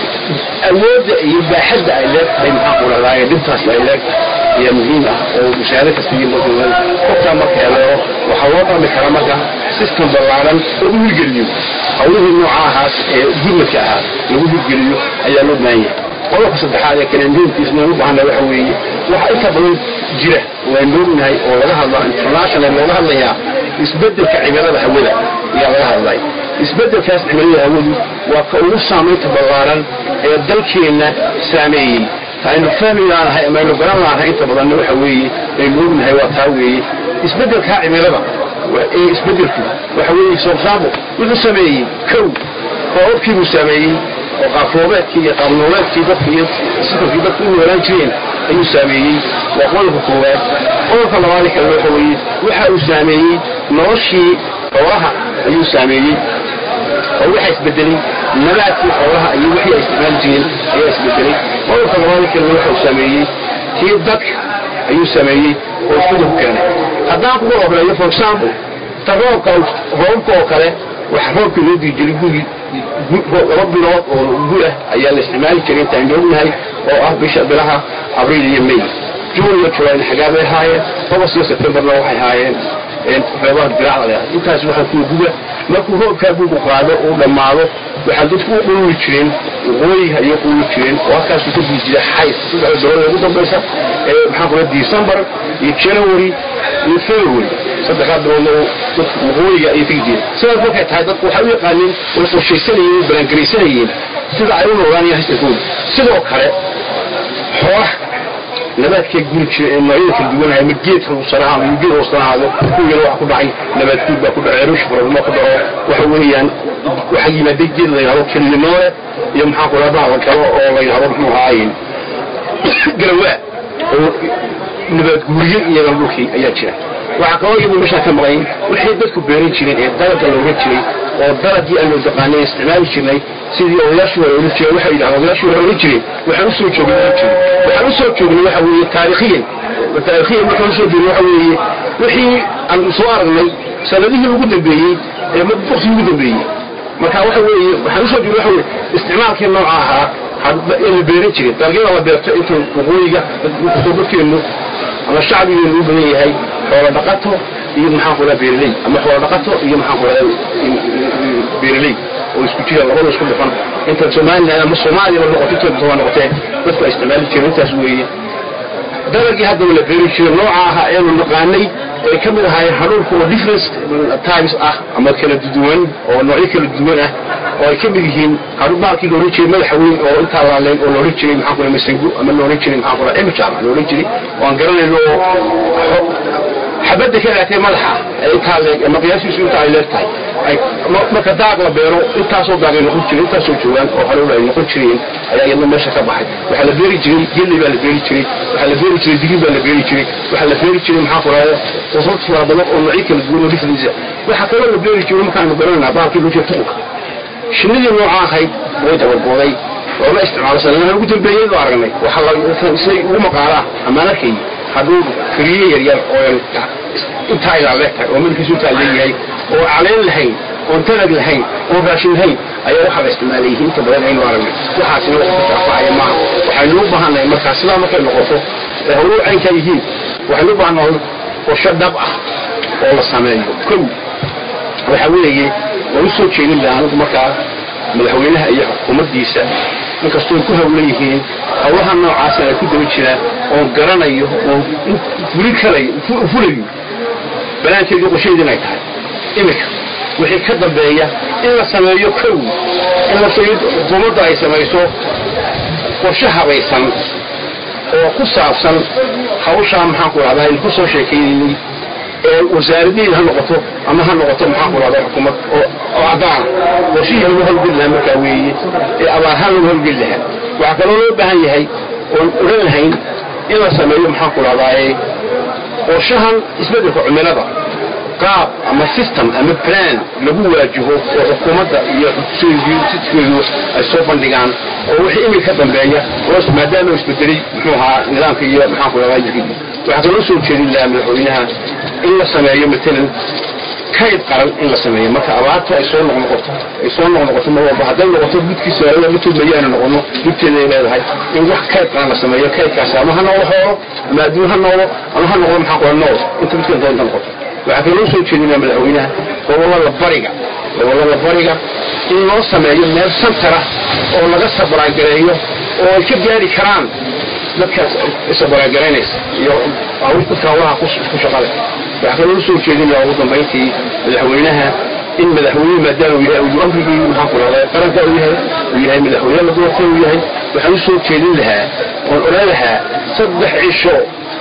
awoodda iyo baaxadda ay leegtahay maxaan ku dhahdaa dhibtaas ay leegtahay ayaa muhiim ah oo mushaahado kasta iyo marka xogtaa marka la helo waxaa loo dhami karaa marka system ballaaran oo u hirgeliyo hawlihii nooca ahaas ee gurmadka ahaa lagu hirgeliyo ayaa loo baahan yahay qodobka saddexaad ee kale muhiimkiisna u baahannahay waxa weeye waxa inta badan jira waan noognahay oo laga hadlaa international looga hadlayaa isbeddelka cimilada hawada ayaa laga hadlay isbeddelkaas cimilada hawadu waa ka ugu saamaynta ballaaran ee dalkeenna saameeyey aynu fahmi laanahay ama aynu garan laanahay inta badanna waxa weeye aynu ognahay waa taa weeye isbeddelkaa cimilada ee isbeddelku waxa weeye soobsaabo wuxuu sameeyey kow roobabkii buu saameeyey oo qaafroobeedkii iyo qaabnooleedkii dadka iyo sifarkii dadka u noolaan jireen ayuu saameeyey waa qodobka koowaad qodobka labaad kale waxa weeye waxa uu saameeyey noloshii xoolaha ayuu saameeyey oo waxaa isbedelay nabaadkii xoolaha iyo wixii ay isticmaali jireen ayaa isbedelay qodobka labaad kalena waxa uu saameeyey tii dadka ayuu saameeyey oo isbedel ku keenay haddaan kuga horreeyo for example ta roobka roobka oo kale waxa roobka loo dii jiray guri laba bilood oo gulah ayaa la isticmaali jiray intaan joognahay oo ah bisha bilaha abriil iyo may juun iyo julayna xagaa bay ahaayeen august iyo septemberna waxay ahaayeen reebaha diracda leedahay intaas waxaa kuwa guga markuu roobkaa gugu qaado uu dhammaado waxaa dadku u qululi jireen waqooyiga ayay qululi jireen oo halkaasuu ka dii jira xays saddexda bilood ugu dambaysa ee maxaa kula december iyo january iyo february saddexdaa biloodna dadku waqooyiga ayay tegi jireen sidaas markay tahay dadku waxay u yaqaaneen way qorshaysanayeen way balangaraysanayeen sida ay u noolaan haystarkooda sidoo kale xoolaha nabaadkay guri jira ee noocyada kala duwanahay ama geedka hoosanaha ama geed hoosanahaado kuwiina waxa ku dhacay nabaad guud baa ku dhacay ruush problema ku dhaco waxa weeyaan waxaa yimaaday geed la yidhahdo kelinoole iyo maxaa ku dhaha bahda kale oo la yidhahdo muxuu ahaaye garawaa oo nabaad guuriye iyadan dhulkii ayaa jira waxaa kaloo iyadu meeshaa ka maqayn wixii dadku beeran jireen ee dalagga looga jiray oo dalagii aan loo taqaanay isticmaali jirnay sidii odayaashii hore ola jireen waxay yidhahdeen odayaashii hore ola jireen waxaan usoo joognay ola jiray waxaan usoo joognay waxa weeye taariikhiyan taariikhiyan markaan usoo joognay waxa weeye wixii aan soo aragnay sanadihii ugu dambeeyey ee waqtigii ugu dambeeyey marka waxa weeye waxaan usoo joognay waxa weeye isticmaalkii nooca ahaa ee la beeran jiray dalagyada la beerto inta waqooyiga dadkeenu ama shacbigeenu u badan yahay xoolo dhaqato iyo maxaan ku beeraley ama xoolo dhaqato iyo maxaan ku beeraley oo isku jira labada isku dhufan inta somaliland ama soomaaliya noqoto inta toba noqotee dadku ay isticmaali jireen intaas weeye dalagii haddaba la beeri jiray nooca ahaa eenu naqaanay ay ka mid ahaayeen hadhuurka oo difference times ah ama kala duwan oo noocyo kala duwan ah oo ay ka mid yihiin hadhu baalkii la odhan jiray madaxa weyn oo intaa laaleen oo la odhan jiray maxaan kula masangu ama la odhan jiray maxaan kula imijama la odhan jiray oo aan garanayno oo xabadda ka laatay madaxa intaa leeg ama qiyaasiisu inta ay leeg tahay marka daaq la beero intaasoo daaq ay noqon jireen intaasoo joogaan oo hadhow ay noqon jireen ayaa iyadna meesha ka baxay waxaa la beeri jiray gelli baa la beeri jiray waxaa la beeri jiray digir baa la beeri jiray waxaa la beeri jiray maxaa kulaada qosad fara badan oo noocyo kala duwan oo difference waxaa kaloo la beeri jiray markaanu garanaynaa baalkii loo jeeda tuqulka shinnidii nooca ahayd way dabarbooday looma isticmaalo sanadaha ugu dambeeyey loo aragnay waxaa say ugu maqaalaa amaan arkayay hadduu kariye yaryar oo intaa ilaa leegtahay oo midkiisu intaa leeyahay oo caleen lahayn oon talag lahayn oon raashin lahayn ayaa waxaa la isticmaalayay inta badan aynu aragnay waxaasina wax ka shaafacaya maaha waxaynu u baahannahay markaa sidaa markay noqoto ee howluhu caynkaa yihiin waxaynu u baahannahay qorsho dhab ah oo la sameeyo kow waxa weeye waan u soo jeedin lahaa anigu markaa madaxweynaha iyo xukuumaddiisa inkastoo ay ku hawlan yihiin howlaha noocaasna ay ku daba jiraan oon garanayo oon fulin karayo fulayo banaankeedii qorshaheedin ay tahay iminka wixii ka dambeeya in la sameeyo kow in la xukuumadda ay samayso qorshe habaysan oo ku saabsan hawshaa maxaanku rahdaa aynu ku soo sheekaynayey ee wasaaradihiida ha noqoto ama ha noqoto maxaanku rahdaa xukuumad oo caddaana qorshihii lagu hawlgeli lahaa markaa weeye ee abaarhaan lagu hawlgeli lahaa waxaa kaloo loo baahan yahay oon odhan lahayn in la sameeyo maxaanku rahdaaye qorshahan isbeddelka cimilada qaab ama system ama plan lagu waajaho oo xukuumadda iyo sidkeedu ay soo bandhigaan oo wixii imika ka dambeeya hoos maadaama uu isbedelay muxuu ahaa nidaamka iyo maxaanku rahdaa jirkiisa waxaa kaloo soo jeedin lahaa madaxweynaha in la sameeyo matalan kayd qaran in la sameeyo marka abaarta ay soo noqnoqoto ay soo noqnoqoto mar walba hadday noqoto gudkiisa matood mayaanu noqono gudteeda ay leedahay in wax kayd qaran la sameeyo kaydkaasi ama ha noqdo xoolo ama adduun ha noqdo ama ha noqdo maxaa kula nool inta midkan doonta noqoto waxaa kaloo soo jeedinaya madaxweynaha gobollada bariga gobollada bariga in loo sameeyo meel santara oo laga sabraagareeyo oo ay ka gaari karaan dadkaas isabaragaraynaysa iyo dadka hawlaha ku shaqale waxaa kaloo soo jeedinaya ugu dambayntii madaxweynaha in madaxweyne maadaama uu yahay uu amrigii maxaan ku rahdaa qaranka uu yahay uu yahay madaxweyne la doortay uu yahay waxaan u soo jeedin lahaa oon odhan lahaa saddex cisho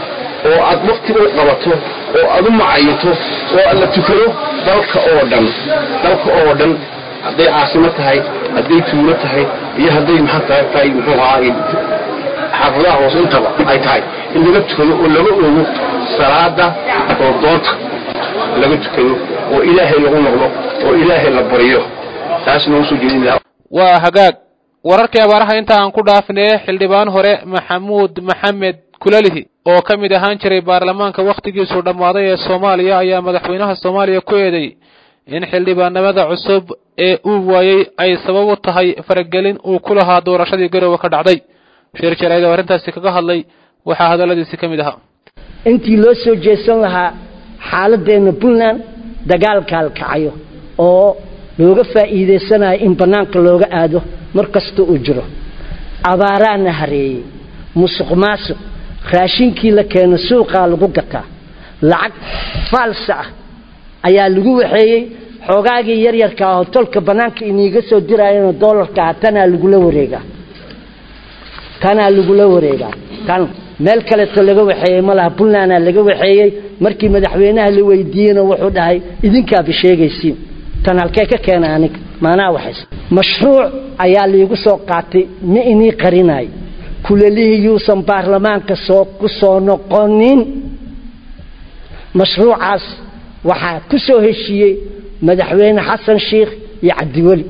oo aad wakti u qabato oo aad u macayito oo aad la tukado dalka oo dhan dalka oo dhan hadday caasimo tahay hadday tuulo tahay iyo hadday maxaa tahay muxuu ahaa xaafadaha hoose intaba ay tahay in laga tukado oo laga ogo salaada oo doonta laga tukado oo ilaahay lagu noqdo oo ilaahay la baryo taasna usoo jeedin lahaa waa hagaag wararkii abaaraha inta aan ku dhaafnee xildhibaan hore maxamuud maxamed kulalihi oo ka mid ahaan jiray baarlamaanka wakhtigiisu dhammaaday ee soomaaliya ayaa madaxweynaha soomaaliya ku eeday in xildhibaanimada cusub ee uu waayey ay sabab u tahay faragelin uu ku lahaa doorashadii garowe ka dhacday sheer jarayd oo arrintaasi kaga hadlay waxaa hadalladiisi ka mid ahaa intii loo soo jeesan lahaa xaaladeenna puntland dagaalkaal kacayo oo looga faa'iidaysanayo in bannaanka looga aado mar kasta uu jiro abaaraana hareeyey musuq maasuq raashinkii la keeno suuqaa lagu gataa lacag faalsa ah ayaa lagu waxeeyey xoogaagii yaryarka ahoo tolka bannaanka iniiga soo diraayeenoo doolarka ah tanaa lagula wareegaa tanaa lagula wareegaa tan meel kaleeto laga waxeeyey ma laha puntlandaa laga waxeeyey markii madaxweynaha la weydiiyeyna wuxuu dhahay idinkaaba sheegaysiin tan halkee ka keena aniga maanaa waxays mashruuc ayaa liigu soo qaatay ma inii qarinayo kulalihii yuusan baarlamaanka soo ku soo noqonin mashruucaas waxaa ku soo heshiiyey madaxweyne xasan sheikh iyo cabdiweli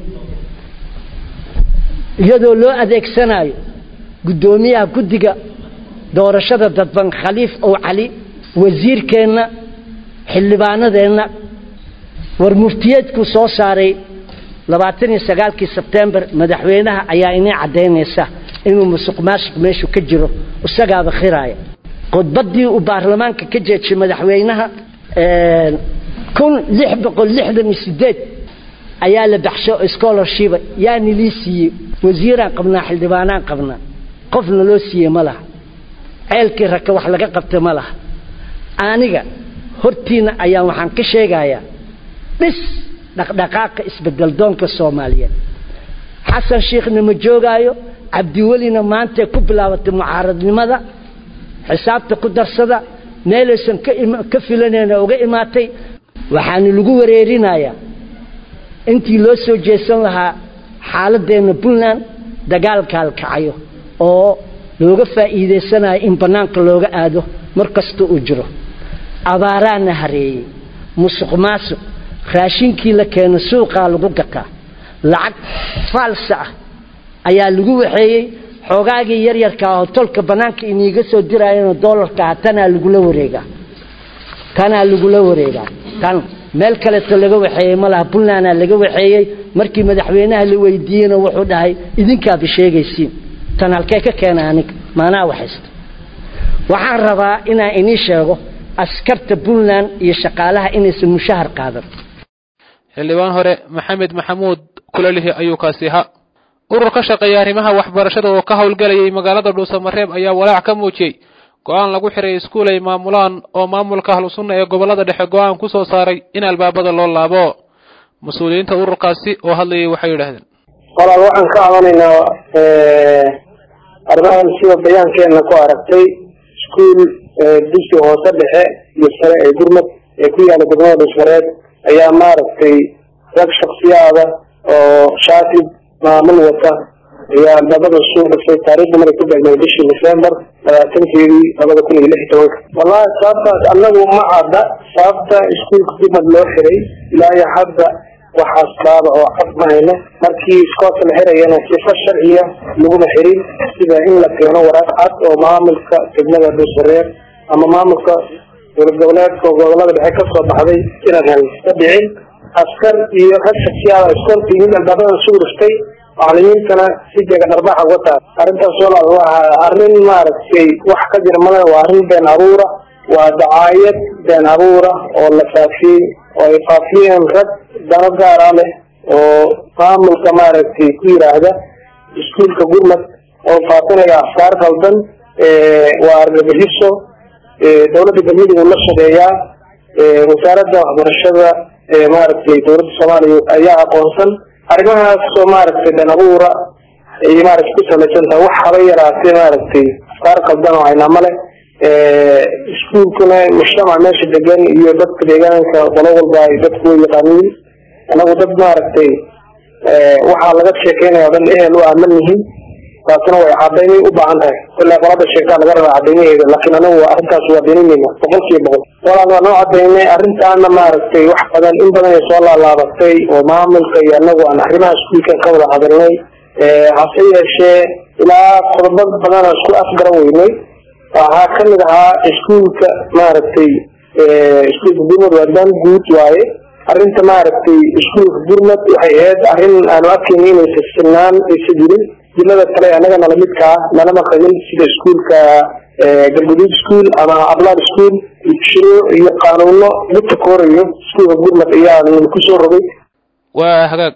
iyadoo loo adeegsanayo guddoomiyaha guddiga doorashada dadban khaliif ow cali wasiirkeenna xildhibaanadeenna war muftiyeedkuu soo saaray labaatan iyo sagaalkii sebtembar madaxweynaha ayaa inii caddaynaysa inuu musuq maasuq meeshu ka jiro isagaaba khiraaya khudbaddii uu baarlamaanka ka jeejiyey madaxweynaha kun lix boqol lixdan iyo sideed ayaa la baxsho scholarshipa yaa nilii siiyey wasiiraan qabnaa xildhibaanaan qabnaa qofna loo siiyey ma laha ceelkii raka wax laga qabta ma laha aniga hortiina ayaan waxaan ka sheegayaa dhis dhaqdhaqaaqa isbedeldoonka soomaaliyeed xasan shiikhna ma joogaayo cabdiwelina maantay ku bilaabatay mucaaradnimada xisaabta ku darsada meelaysan ka filanayna uga imaatay waxaana lagu wareerinayaa intii loo soo jeesan lahaa xaaladeenna puntland dagaalkaal kacayo oo looga faa'iidaysanayo in bannaanka looga aado mar kasta uu jiro abaaraana hareeyey musuq maasuq raashinkii la keeno suuqaa lagu gataa lacag faalsa ah ayaa lagu waxeeyey xoogaagii yaryarkaa oo tolka bannaanka iniiga soo dirayana doolarkaa tanaa lagula wareegaa tanaa lagula wareegaa tan meel kaleeto laga waxeeyey ma laha puntlandaa laga waxeeyey markii madaxweynaha la weydiiyeyna wuxuu dhahay idinkaaba sheegaysiin tan halkee ka keena aniga maanaa waxaysta waxaan rabaa inaan inii sheego askarta puntland iyo shaqaalaha inaysan mushahar qaadan xildhibaan hore maxamed maxamuud kulalihi ayuu kaasi ahaa urur ka shaqeeya arrimaha waxbarashada oo ka howlgelayay magaalada dhuusamareeb ayaa walaac ka muujiyey go-aan lagu xiray iskuul ay maamulaan oo maamulka ahlu sunna ee gobollada dhexe go-aan ku soo saaray in albaabada loo laabo mas-uuliyiinta ururkaasi oo hadlayay waxay yidhaahdeen walaal waxaan ka cabanaynaa arrimahan sida bayaankeenna ku aragtay iskuul dugsi hoose dhexe iyo sare ee gurmad ee ku yaala degmada dhuusmareed ayaa maaragtay rag shaksiyaada oo shaatib maamul wata ayaa albaabada soo dhasay taariikhda maray ku beegmay bishii december labaatankeedii labada kun iyo lix iyo tobanka wallahi sababtaas annagu ma cadda sababta iskuulka gurmad loo xiray ilaa iyo hadda waxaas baaba oo cad ma hayno markii iskoolka la xirayana sifa sharciya laguma xirin sida in la keeno waraaq cad oo maamulka degmada dhuusmareer ama maamulka dowlad goboleedka gobolada dhexe kasoo baxday inaan helno ka dhicin askar iyo rag shaksiyaada iskoolka yimid albaabada sugu dhiftay macalimiintana si jeega dharbaxa uga tahay arrintaas walaal waa arrin maaragtay wax ka jira male waa arrin been abuura waa dacaayad been abuura oo la faafiyey oo ay faafiyeen rag dano gaara leh oo maamulka maaragtay ku yiraahda iskuulka gurmad oo faafinaya afkaar qaldan waa argagixiso dowladda galmudug la shaqeeyaa wasaaradda waxbarashada maaragtay dowladda soomaaliya ayaa aqoonsan arrimahaas oo maaragtay been abuura ay maaragtay ku salaysan tahay wax haba yaraatee maaragtay afkaar qaldan oo haynaa male iskuulkuna mujtamac meesha degan iyo dadka deegaanka qolo walba ay dadku way yaqaaniin anagu dad maaragtay waxaa laga sheekeynaya o dhan ehel u aaman yihiin taasina way cadaymay u baahan tahay ilaa qolada sheegtaa laga rabaa cadaymaheeda laakiin anagu arrintaas waa beeninayna boqol kiiba boqol walaal waa noo cadaynay arrintaana maaragtay wax badan in badan ay soo laalaabatay oo maamulka iyo anagu aan arrimaha iskuulkan ka wada hadalnay hase yeeshee ilaa qodobo badan aan isku afgaran weynay waxaa kamid ahaa iskuulka maaragtay iskuulka gurmad waa dan guud waaye arrinta maaragtay iskuulka gurmad waxay ahayd arrin aanu arkayna inaysa sinaan aysa jirin jilada kale annaga nala midka ah nalama qabin sida iskuulka galguduud school ama ablaad school shuruuc iyo qaanuuno midka koorayo iskuulka gurmad ayaa nagu kusoo rogay waa hagaag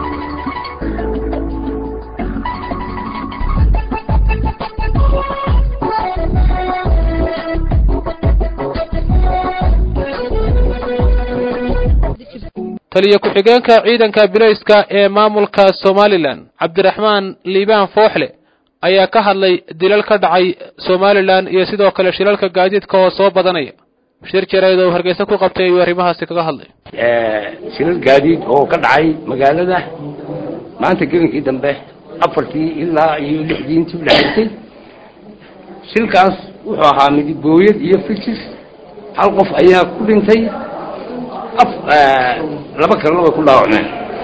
taliya ku-xigeenka ciidanka bilayska ee maamulka somalilan cabdiraxmaan liibaan fooxle ayaa ka hadlay dilal ka dhacay somalilan iyo sidoo kale shilalka gaadiidka oo soo badanaya shir jareed oo hargeysa ku qabtay ayuu arrimahaasi kaga hadlay shilal gaadiid oo ka dhacay magaalada maanta gelinkii dambe afartii ilaa iyo lixdii intii udhexaysay shilkaas wuxuu ahaa midigooyad iyo fitis hal qof ayaa ku dhintay af laba kalena way ku dhaawacmeen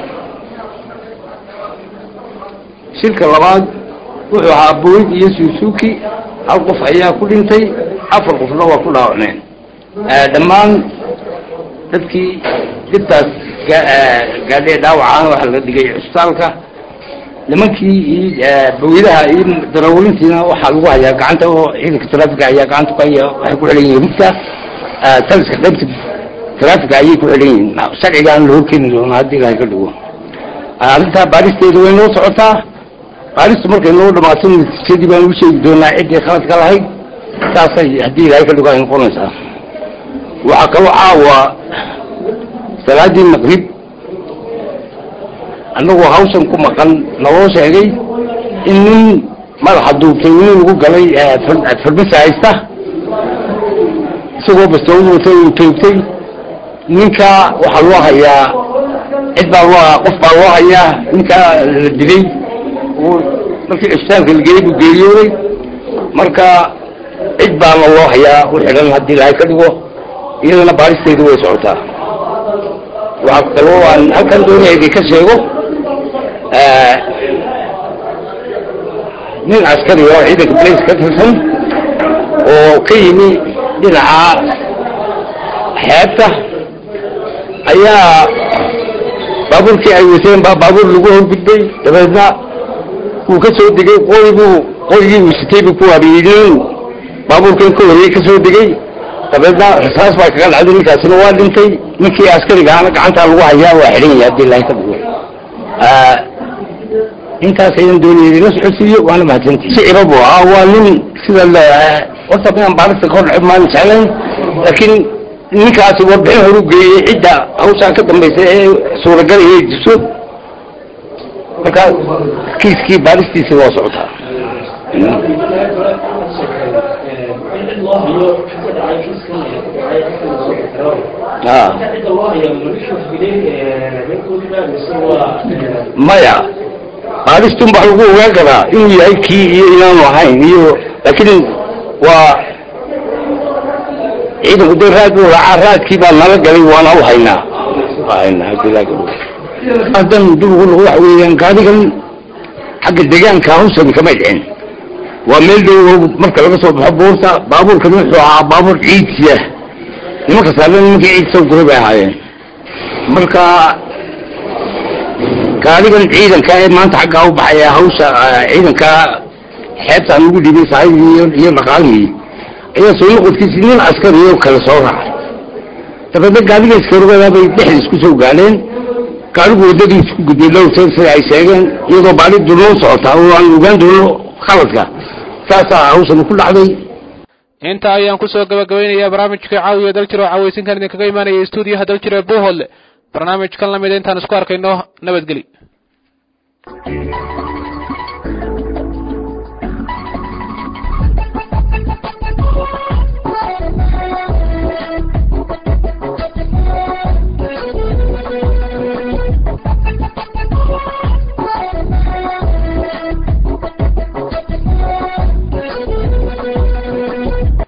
shilka labaad wuxuu ahaa booyd iyo suusuuki hal qof ayaa ku dhintay afar qofna waa ku dhaawacmeen dhammaan dadkii dibtaas gaadhee dhaawacaan waxaa laga dhigay cisbitaalka nimankii iyo bawiyadaha iyo darawlintiina waxaa lagu hayaa gacanta oo ciidanka trafika ayaa gacanta ku haya waxay ku xilan yihiin rugta taliska qaybta taraafika ayay ku xidhan yihiin sharcigaan la horkeeni doonaa haddii ilahay ka dhigo arrintaa baaristeedu way noo socotaa baaristu markay noo dhamaato natiijadii baan ugu sheegi doonaa ciddii khaladka lahayd saasay haddii ilahay ka dhigo ay noqonaysaa waxaa kaloo caawa salaadii maqrib annagoo hawshan ku maqan naloo sheegay in nin madaxa duubtay nin lagu galay farbisa haysta isagoo bastood wata uu toogtay ninka waxaa loo hayaa cid baa loo qof baa loo hayaa ninkaa la dilay markii cisbitaalka la geeyey buu geeriyooday marka cid baana loo hayaa u xidhan haddii ilahay ka dhigo iyadana baaristeedu way socotaa waxaa kaloo aan halkan doonaya idin ka sheego nin askari oo ciidanka blace ka tirsan oo ka yimi dhinaca xeebta ayaa baabuurkii ay wateen baa baabuur lagu horgudbay dabeedna wuu ka soo degay qoribuu qorigii uu sitay buu ku waabiyey nin baabuurkan ka horreeyey ka soo degay dabeedna rasaas baa kaga dhacday ninkaasina waa dhintay ninkii askarigaana gacantaa lagu hayaa waa xidhan yahay haddii ilahay ka dhigo intaas ayaan doonayay ina socodsiiyo waana mahadsantii shicira buu ahaa waa nin sida horta inaan baarista ka hor dhacay maan jeclayn laakiin ninkaasi warbixin horu geeyey cidda hawshaa ka dambaysa ee suuragal inay jirto marka kiiskii baaristiisi waa socotaa maya baaristun baa lagu ogaan karaa inuu yahay kii iyo inaanu ahayn iyo laakiin waa ciidanku dee raad buu raacaa raadkii baa nala galay waana u haynaa hadan dib ugu noqo waxa weeyaan gaadigan xagga deegaanka hawsani kama dhicin waa meel dhow marka laga soo baxo buurta baabuurkan wuxuu ahaa baabuur ciidsiya nimanka saaran nimankii ciid soo guray bay ahaayeen marka gaadigan ciidanka ee maanta xaggaa u baxaya hawsha ciidanka xeebtaan lagu dhibay saaxiibkii iyo dhaqaalihii ayaa soo noqodkiisi nin askari oo kale soo raacay dabeedna gaadiga iskarogada bay dhexda isku soo gaadheen gaadigu waddadii isku gudbay dhowr jeer sida ay sheegeen iyadoo baali dulnoo socotaa oo aan ogaan doono khaladka saasaa hawshan ku dhacday inta ayaan kusoo gabagabaynayaa barnaamijka caawiya daljir oo caawaysinkan idinkaga imaanaya stuudiyaha daljir ee bohol barnaamijkan lamida intaan isku arkayno nabadgeli